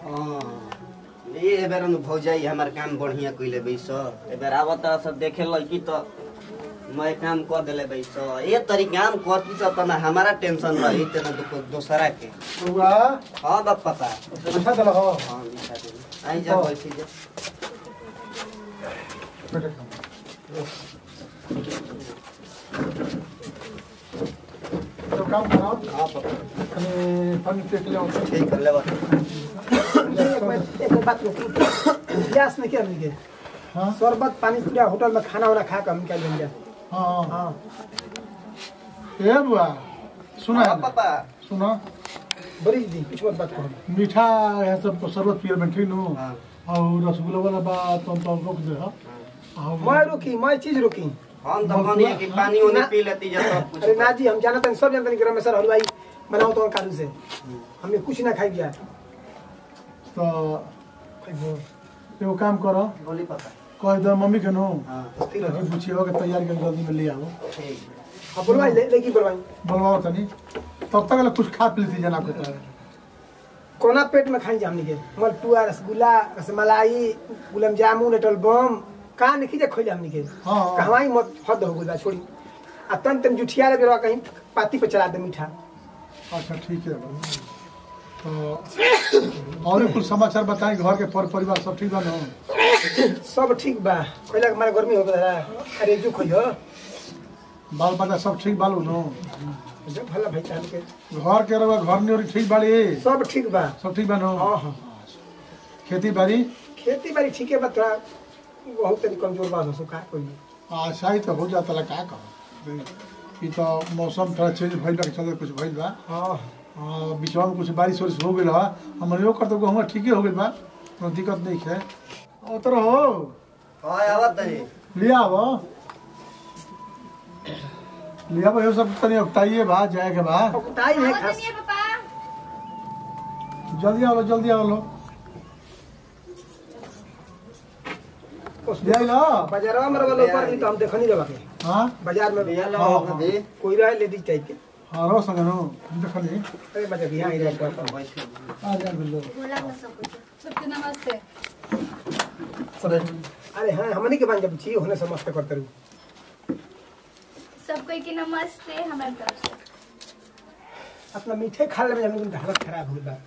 ए बेर न भौजाई हमार काम बढ़िया कइले बैस ए बेर आवत सब देखे लड़की तो मैं काम कर देले बैस ए तरी काम करती सब तना हमारा टेंशन रही तना दो, दोसरा के बउआ हाँ बाप पापा अच्छा चलो हो हाँ बिठा दे आई जा बैठी जा बेटे खाओ। तो काम करो हाँ पापा अनि पानी पेट ले आओ ठीक है ले बा एक बात रोकी गैस नहीं क्या मिल हाँ शरबत पानी पूरा होटल में खाना वाना खा कर हम क्या लेंगे हाँ हाँ ए बुआ सुना हाँ पापा सुनो बड़ी दी कुछ मत बात करो मीठा यहाँ सब शरबत पियल में ठीक नु हाँ और रसगुल्ला वाला बात तो हम रोक दे हो मैं रोकी मैं चीज रोकी हम तो कहनी कि पानी उनी पी लेती जा सब कुछ अरे ना जी हम जानते हैं सब जानते हैं कि रमेश्वर हलवाई बनाओ तो कालू से हमें कुछ ना खाई दिया तो एगो काम करो बोली पापा कह दो मम्मी के नो हाँ ताकि पूछिए के तैयारी कर जल्दी में ले आओ ठीक हाँ बोलवाई ले, लेगी बोलवाई बोलवाओ तनी तब तक ले कुछ खा पी लीजिए जना को तो कोना पेट में खाई जामनी के मलपुआ रसगुल्ला रसमलाई गुलाब जामुन एटल बम कहाँ नहीं खींचे खोले हमनी के हाँ। कहवाई मत हद हो गई छोड़ी आ तन तन जुठिया ले बेरवा कहीं पाती पे चला दे मीठा अच्छा ठीक है तो और कुछ समाचार बताएं घर के पर परिवार सब ठीक बा ना सब ठीक बा कहला के हमारे गर्मी हो गया अरे जो खोइयो बाल बच्चा सब ठीक बालू नो जब भला भाई चाल के घर के रवा घर नहीं ठीक बाड़ी सब ठीक बा सब ठीक बा नो हाँ हाँ खेती बाड़ी खेती बाड़ी ठीक है बा थोड़ा बहुत तनी कमजोर बा हो का कोई आशा ही तो हो जाता ला का कहो ई तो मौसम थोड़ा चेंज भइल बा के चलते कुछ भइल बा हाँ आ, बीचवा में कुछ बारिश वारिश हो गइल हा हमर यो करतो हम ठीके हो गइल बा कोनो दिक्कत नहीं है ओ तर हो हाँ आवत नहीं लिया आबो लिया आबो यो सब तनी उठाइए बा जाए के बा कुटाई है खास जल्दी आओ लो जल्दी आओ लो ले लो बाजारवा में रवा लोग पर तो हम देखनी रवा के हां बाजार में लिया लो हाँ, कभी कोई रहे ले दी टाइप के हां रो संग नो देखली अरे बाजार यहाँ ही रहता बैठे आ जा बिल्लो सबके नमस्ते अरे हाँ हमने के बांध जब छी होने समझते करते रहू सबको की नमस्ते हमारे तरफ से अपना मीठे खा ले में हमने हालत खराब हो गई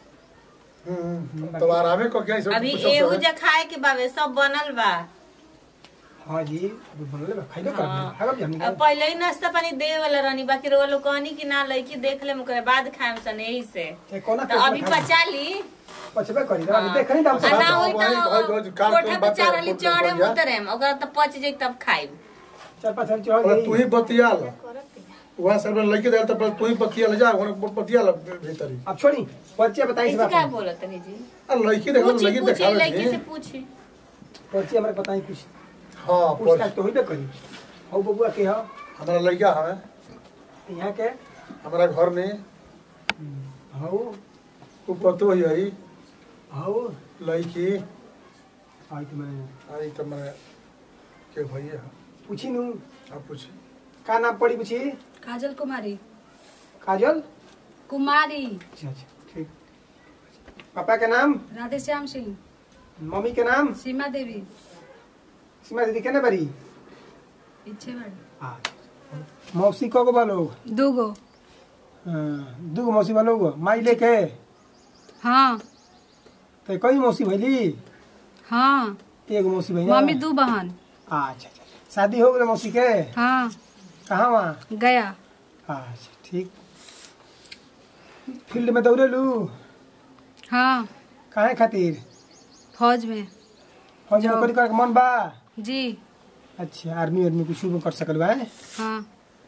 तो आरामे को क्या सब अभी कुछ एहू सब जे खाए के बावे सब बनल बा हाँ जी अभी बनले बा खाइलो कर हाँ। खागब जी हमने अब पहले ही नाश्ता पानी दे वाला रहनी बाकी रो लोग कहनी कि ना लड़की देख ले ओकरे बाद खाएम सन यही से ए कोना तो अभी पचा ली पछबे करी अभी देखनी दाम आ से ना होई वही- वही- वही तो काल कोठा के पे बात है, चढ़ली कोठा चढ़े पे जा। उतरेम ओकरा तो पच जाई तब खाइब चार पाँच हजार चढ़ और तू गई ही बतियाल वहाँ सब लड़के दे तो तू ही बतियाल जा वहाँ बतियाल भीतर ही अब छोड़ी पर्चे बताई ऐसे का बोलत तनी जी आ लड़की देखो पूछी लड़की पूछी दिखावे लड़की से थी पूछी पर्चे हमारे बताई कुछ हाँ पूछताछ पर तो होइबे करी हो बबुआ के हो हमारा लड़का हमें यहाँ के हमारा घर में हो तू पतो ही आई हो लड़की आई तो मैंने आई तो मैं के भैया पूछी नू आप पूछी का नाम पड़ी पूछी काजल कुमारी काजल कुमारी अच्छा अच्छा ठीक पापा के नाम राधे श्याम सिंह मम्मी के नाम सीमा देवी सीमा दीदी केने बरी पीछे बाड़ी मौसी को को बोलो दूगो दू गो मौसी बोलो गो माई लेके हाँ तो कई मौसी भैली हाँ एगो मौसी भैया मम्मी दू बहन अच्छा अच्छा शादी हो गई मौसी के हाँ कहाँ वहाँ गया अच्छा ठीक फील्ड में दौड़ेलू हाँ काहे खातिर फौज में फौज जाओ। नौकरी करे मन बा जी अच्छा आर्मी आर्मी कुछ भी कर सकल बा हैं? हाँ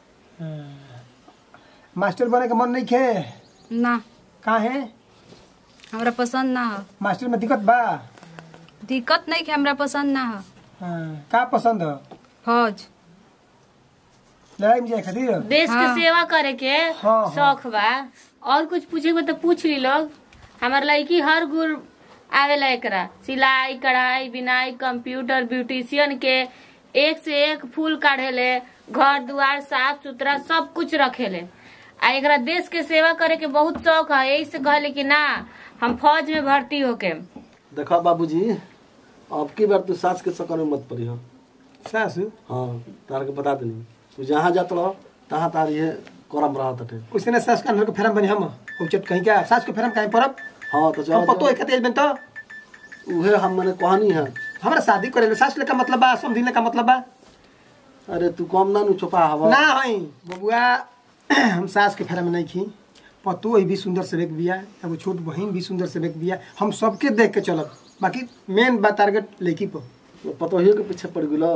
मास्टर बने के मन नहीं खे ना कहाँ है हमरा पसंद ना हो मास्टर में दिक्कत बा दिक्कत नहीं कि हमरा पसंद ना हो हाँ, का पसंद है फौज लड़ाई में जाए खातिर देश के हाँ। सेवा करे के हाँ। शौक बा और कुछ पूछे के बा तो पूछ ली लोग हमार लड़की हर गुण आवेला एकरा सिलाई कढ़ाई बिनाई कंप्यूटर ब्यूटिशियन के एक से एक फूल काढ़ेले घर दुआर साफ सुथरा सब कुछ रखेले आ एकरा देश के सेवा करे के बहुत शौक है यही से कहले कि ना हम फौज में भर्ती होके देखा बाबूजी अब की बार तू सास के चक्कर में मत पड़ी हो सासू हाँ तार के बता देनी तू जहाँ जात रहो तहाँ तार ये करम रहा तटे उसने ने सास का अंदर के फेरम बनी हम उचट कहीं क्या सास के फेरम कहीं परब हाँ तो हम जाओ पतो एक तेज बन तो उहे हम मैंने कहानी है हमरा शादी करे ले सास ले का मतलब बा समझिले का मतलब बा अरे तू कम ना नु छुपा हवा ना हई बबुआ हम सास के फेरम नहीं खी पतो ही भी सुंदर से बेक बिया एगो छोट बहन भी सुंदर से बेक बिया हम सबके देख के चलब बाकी मेन बा टारगेट लड़की पर पतोहियो के पीछे पड़ गेलो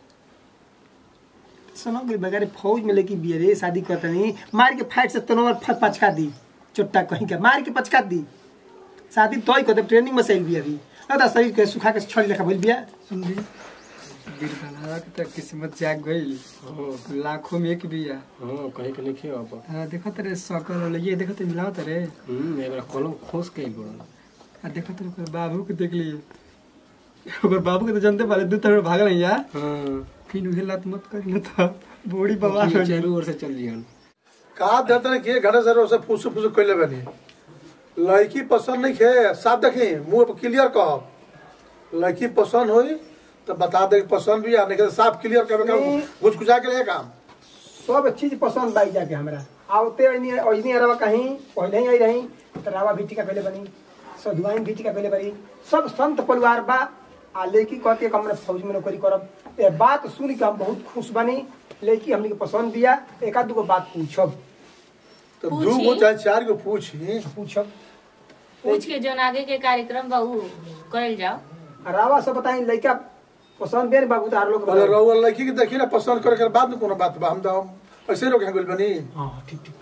सुनो गई बगैर फौज में लेके बिया रे शादी करता नहीं मार के फाइट से तनोवर फ- पचका दी चोट्टा कहीं का मार के पचका दी शादी तोय कर ट्रेनिंग में सही बिया दी अदा शरीर के सुखा के छड़ी लेखा भइल बिया सुनली बिरबलवा के तो किस्मत जाग गई लाखों में एक बिया हाँ कहीं के नहीं अब हाँ देखो तेरे सकल वाले ये देखो तेरे मिलाओ तेरे हम्म एक बार कलम खोस के बोल आ देखो तेरे ओकर बाबू के देख लिए ओकर बाबू के तो जानते पारे दू तरह भागल है यार हाँ फिर उहे लत मत कर न था बॉडी बवाल हो जाए चारों ओर से चल जियन का देते हैं कि घरे से से फूस फूस कैले बनी लड़की पसंद नहीं खे साफ देखी मुंह पर क्लियर कह लड़की पसंद हुई तो बता दे कि पसंद भी आ नहीं तो साफ क्लियर कर नहीं। घुस घुसा के लिए काम सब चीज पसंद बाई जाके हमरा आवते ओइनी ओइनी अरवा कहीं पहले ही आई रही तो रावा भी टीका पहले बनी सधुआइन भी टीका पहले बनी सब संत परिवार बा आ लेकी कहती है हमने फौज में नौकरी करब ये बात सुन के हम बहुत खुश बनी लेकी हमने के पसंद दिया एक आध दूगो बात पूछब तो पूछी। दू गो चाहे चार गो पूछी पूछब पूछ के जोन आगे के कार्यक्रम बा उ करल जाओ आ रावा सब बताई लड़का पसंद बेन बाबू तार लोग पहले बताओ। रहुआ लड़की के देखी ना पसंद करे के बाद में कोनो बात बा हम तो हम ऐसे रोक गइल बनी हाँ ठीक ठीक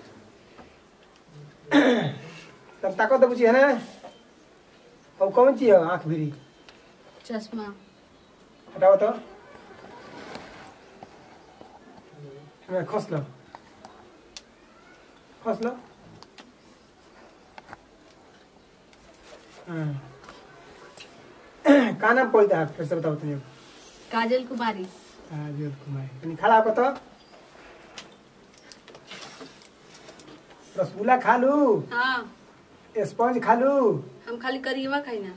तब ताको तो पूछी है ना अब कौन चीज है आँख भिरी चश्मा हटाओ तो हाँ, खस लो खस लो हाँ। का नाम पड़ता है फिर से बताओ तुम काजल कुमारी राजीव कुमार तनी खड़ा होकर तो रसगुल्ला खा लू हाँ स्पंज खा लू हम खाली करियवा खाई ना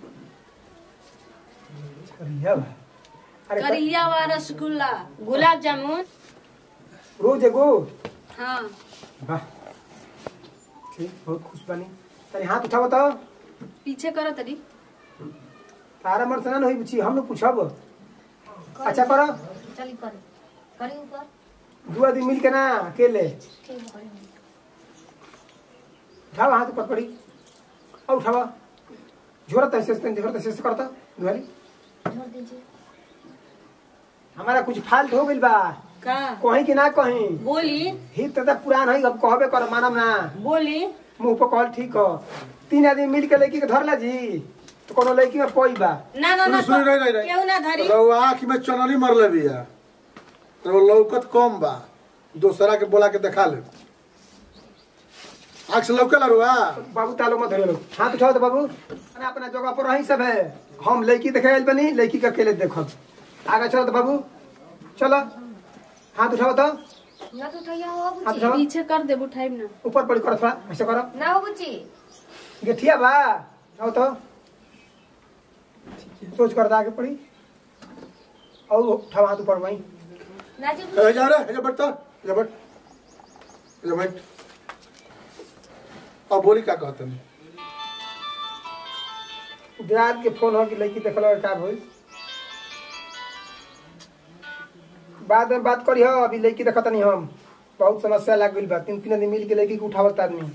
करिया बा। अरे क- करिया वा रसगुल्ला गुलाब जामुन रोज एगो हाँ वाह ठीक बहुत खुश बनी तनी हाथ उठाओ तो पीछे करो तरी तारा मन से ना होई बुची हम लोग पूछब अच्छा करो चली करे करी ऊपर दू आदमी मिल के ना अकेले उठाओ हाथ ऊपर पड़ी और उठाओ झोरत ऐसे ऐसे झोरत ऐसे ऐसे करता दुआरी जोड़ दीजिए हमारा कुछ फाल्ट हो गइल बा का कहीं कि ना कहीं बोली हित तो पुरान है अब कहबे कर मानम ना बोली मुंह पर कहल ठीक हो तीन आदमी मिल के लड़की के धरला जी तो कोनो लड़की में कोई बा ना ना ना सुनी, सुनी, रही, रही, रही। केहू ना धरी रहुआ आँख में चननी मरले बिया तो लौकत कम बा दोसरा के बोला के देखा ले आँख से लौके ला रुआ बाबू तालो मत धरे हाथ उठाओ तो बाबू अपना अपना जगह पर रही सब है हम लड़की देखे आइल बनी लड़की के अकेले देखब आगे चलो तो बाबू चलो हाथ उठाओ तो ना तो उठाइया हो हाथ बुची उठाओ पीछे कर दे उठाई ना ऊपर पड़ी करो थोड़ा ऐसे करो ना हो बुची गेठिया बा आओ तो सोच कर आगे पड़ी और उठाओ हाथ ऊपर वहीं ना जी ए, जा रे जा बैठ तो जा बैठ जा बैठ अब बोली का कहते हैं दियाद के फोन हो कि लड़की देखल का भइल बाद में बात करी हो अभी लड़की देखत नहीं हम बहुत समस्या लग गई बा तीन तीन आदमी मिल के लड़की के उठावत आदमी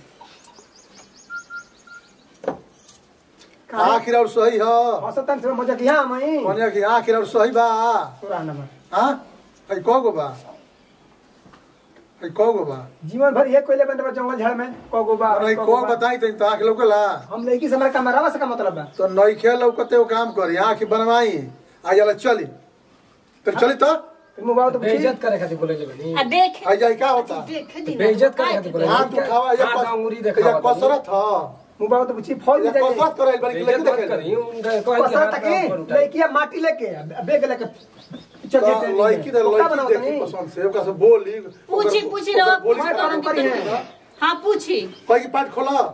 आखिर और सही है औसतन से मजा किया मई कहने कि आखिर और सही बा तोरा नंबर हाँ है कौ गो बा है कौ गो बा जीवन भर ये कोयले बंद बा जंगल झाड़ में कगो बा अरे कगो को बा। बताई तो तो आँख लौकेला हम लड़की से हमारा कमरावा से का मतलब बा तो नईखे लौकते वो काम करी आँख बनवाई आ जाला चली फिर चली तो फिर मोबाइल तो पूछी बेइज्जत करे खातिर बोले ले बनी आ देख आ जाई का होता बेइज्जत करे खातिर बोले हाथ उठावा ये हाथ अंगुरी देखावा ये कसरत ह मोबाइल तो पूछी फौज ये में जाइए कसरत करे बल्कि बेइज्जत लेके मत देखे करी उनका कहे कसरत की लड़किया माटी लेके बेग लेके चल तो जेते लड़की दे ओका लड़की बनावत देखी नहीं पसंद से ओका से बोली पूछी ओकर- पूछी ओकर रहो बोली मैं से काम करी है हाँ पूछी कही की पाठ खोला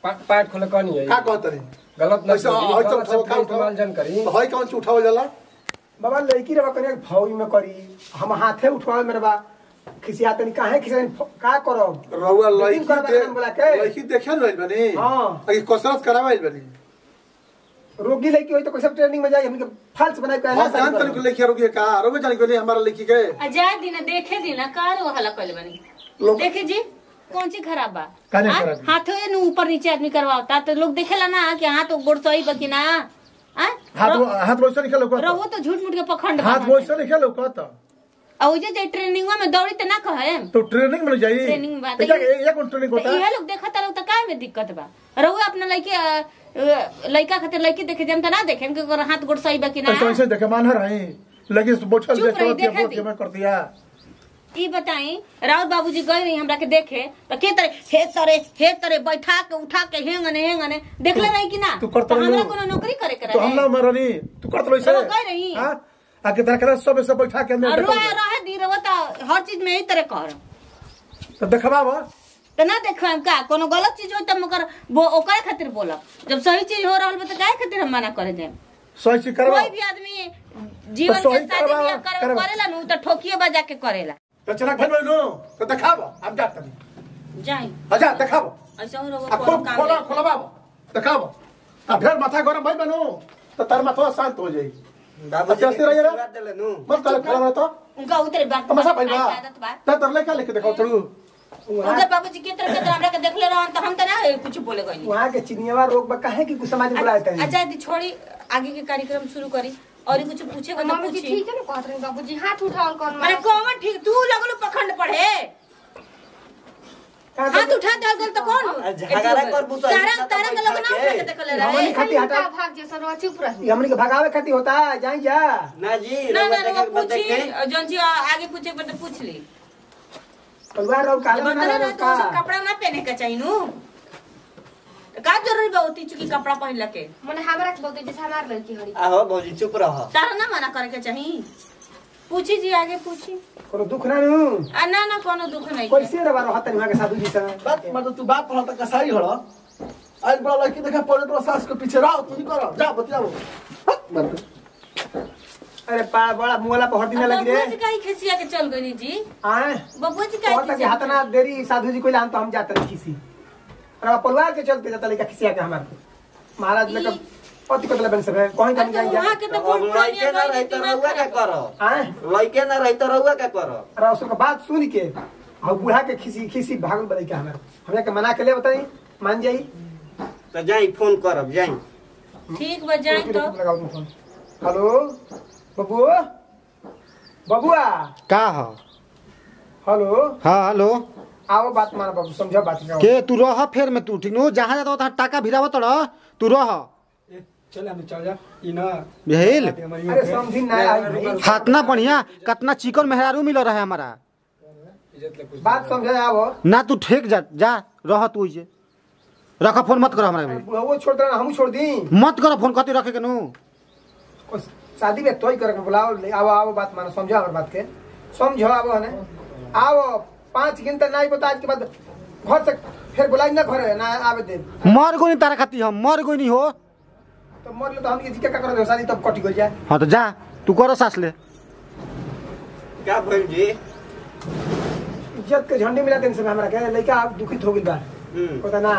पा- पार्ट खोले कहनी है का कहत रे गलत ना ऐसा करी, हई तो गलत उठाओ शब्द का का इस्तेमाल जन करी उठाओ हई कौन उठावल जाला बाबा लड़की रवा करिया फौज में करी हम हाथे उठवा मेरे बा खिसियाते नहीं काहे खिसियाते नहीं, का करब रउआ लेकिन लड़की करबा दे काम बोला के? लड़की देखे न रही बनी हाँ। अभी कसरत करावाइल बनी रोगी लड़की होई तो कैसे ट्रेनिंग में जाई हमके फाल्स बनाई के हम जान तनी लड़की रोगी का रोगे जानी कोनी हमारा लड़की के आजाद दिन देखे दिन कार वो हला कइले बनी लोग देखे जी कौन सी खराब बा काने हाँ? खराब बा? हाथों नु ऊपर नीचे आदमी करवाता तो लोग देखेला ना कि हाथ गोड़ सही बकी ना हाँ? हाथ रहो- हाथ वैसे नहीं खेलो रहो तो झूठ मूठ के पखंड हाथ बना वैसे नहीं खेलो कहता और वो जे जे ट्रेनिंग में दौड़ी त ना कहे तो ट्रेनिंग में जाई ट्रेनिंग में बात एक एक एक ट्रेनिंग होता तो है इहे लोग देखता लोग तो का में दिक्कत बा रहुए अपना लड़के अ, अ, लड़का खातिर लड़की देखे जम त ना देखे कि ओकर हाथ गोड़ सही बकी ना ऐसे ऐसे देखे मान रही लगी बोछल चुप रही, देखे देखे वो दी। के मैं कर दिया ई बताई राउत बाबूजी गए रही हमरा के देखे तो के तरे हे तरे हे तरे बैठा के उठा के हेंगने हेंगने देखले रही कि ना तू करत तो हमरा रही कोनो नौकरी करे के तो हम ना रहे मरनी तू करत रही रहो गए रही। हां आके तरह करे सब ऐसे बैठा के अंदर और देखो रुआ रहे दी रहो तो हर चीज में यही तरह कर तो देखबावा तो ना देखो हम का कोनो गलत चीज हो त मगर वो ओकरे खातिर बोलब जब सही चीज हो रहल बा त काहे खातिर हम मना करे जाए सही चीज करवा कोई भी आदमी जीवन तो के सही शादी करवा- बियाह करे करवा। करेला नु त ठोकिए बजा के करेला तो चला घर में नो तो देखावा हम जात नहीं जाई अच्छा देखावा ऐसा हो रहो अब कोनो खूब काम खोला नहीं। खोलवावा देखावा अब फिर माथा गरम भाई बनो तो तार माथा शांत हो जाई बाबूजी अच्छा, स्थिर रहिए ना? बात देले नु मत करे खड़ा रह तो उनका उतरे बात तमाशा भाई बा आदत बा ते तर लेके लेके देखो चलू उनके बाबूजी के तरह के तरह हमरा के देखले रहन त हम त ना कुछ बोले गइनी वहाँ के चिनियावा रोग बा काहे की कुछ समाज में बुलाए तनी अच्छा दी छोड़ी आगे के कार्यक्रम शुरू करी और कुछ पूछे तो मम्मी जी पूछी ठीक है ना कहत रही बाबूजी हाथ उठाओ कौन अरे कौन ठीक तू लगलो पखंड पढ़े हाथ उठा दे गल तो कौन आ, झगड़ा करबू तो तारा ऐसा तो तारा के लोग ना बैठा उठा के के। देखले हमनी रहे खाती हटा भाग जैसा रहो चुप रही ये हमनी के भगावे खाती होता है जाई जा ना जी ना रउआ ना देखे वो के बाद पूछी देखे जौन जी आगे पूछे पर तो पूछ ली परिवार रहो काले जब बना बता रहो ना तो का सब कपड़ा ना पहने के चाहिए नु का जरूरी बा होती चुकी कपड़ा पहन लके मने हमरा के बोलते जैसे हमार लड़की हरी आहो भौजी चुप रह तारा ना मना करे के चाहिए पूछी जी आगे पूछी कोनो दुख ना नु आ ना ना कोनो दुख नहीं के। कैसे रवा रहत वहाँ के साधु जी से बात मतलब तू बात पढ़ा तक कसाई हड़ आज बड़ा लड़की देखा पड़े तो सास के पीछे रहो तू ही करो जा बतियाओ हट, मत अरे पा बड़ा मुंगला पर हर दिन लगी बबुआ जी रे काहे खिसिया के चल गई जी आए बबुआ जी और काहे तक खिसिया हाथ ना देरी साधु जी को लान तो हम जाते रही किसी और परिवार के चलते जाता लेका खिसिया के हमारे महाराज ने कब पति को बन सब कहीं अब कहीं तो जाई वहाँ जा के तो अब बहुत लइके ना रही तो रउआ का करो आए लइके ना रही तो रउआ का करो और उसका बात सुन के और बूढ़ा के खिसी खिसी भागल बदई के हमारे हमरा के मना के ले बताई मान जाई तो जाई फोन करब जाई ठीक बा जाए तो लगाओ तुम फोन हेलो बबू बबुआ का ह हेलो हाँ हेलो आओ बात माना बाबू समझो बात का के तू रह फेर में तू ठीक नु जहाँ जाता वहाँ टाका भिरावत रह तू रह चल हम चल जा ई ना भेल अरे समझी ना आई हाथना बढ़िया कतना चिकन मेहरारू मिल रहा है हमारा इज्जत ले कुछ बात समझे आओ ना तू ठेक जा जा रह तू इजे रख फोन मत कर हमरा में बुढ़ाओ छोड़ देना हम छोड़ दी मत कर फोन कते रखे के नु कुछ शादी में तोय करके बुलाओ ले आओ आओ बात मानो समझो हमारी बात के समझो आओ है ना आओ पाँच घंटा नहीं बता आज के बाद घर से फिर बुलाई ना घर ना आवे दे मर गई तारा खाती हम मर गई नहीं हो तो मर ले तो हम जी क्या करो शादी तब कटी गई जाए हाँ तो जा तू कर सास ले का भइल जी इज्जत के झंडे मिला देने से हमरा के लड़का दुखित हो गइल बा हम्म पता ना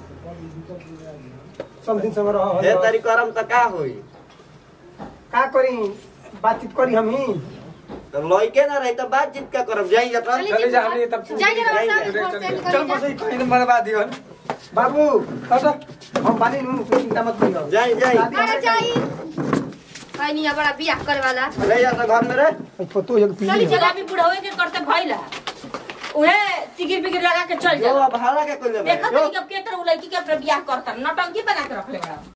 समझिन संग रहो हे तारी करम त का होई का करी बातचीत करी हम ही तो लइके ना रही तो बातचीत का करब जाई अपन चले जा हमने तब जाई जा जाई साथ जा। घर से चल निकल बस ई कहीं तो बर्बाद दियो बाबू हटो हम बानी नु कोई चिंता मत करियो जाई जाई शादी अरे हमारे जाई कहीं नहीं बड़ा बियाह करे वाला ले जा तो घर में रे के- फोटो एक चली पीली चला भी बुढ़ावे के करते भइला उहे तिगिर बिगिर लगा के चल जो जा अब हाला के कोई ले देखत नहीं कब के तरह उ लड़की के अपने बियाह करता नटंकी बना के रख ले बड़ा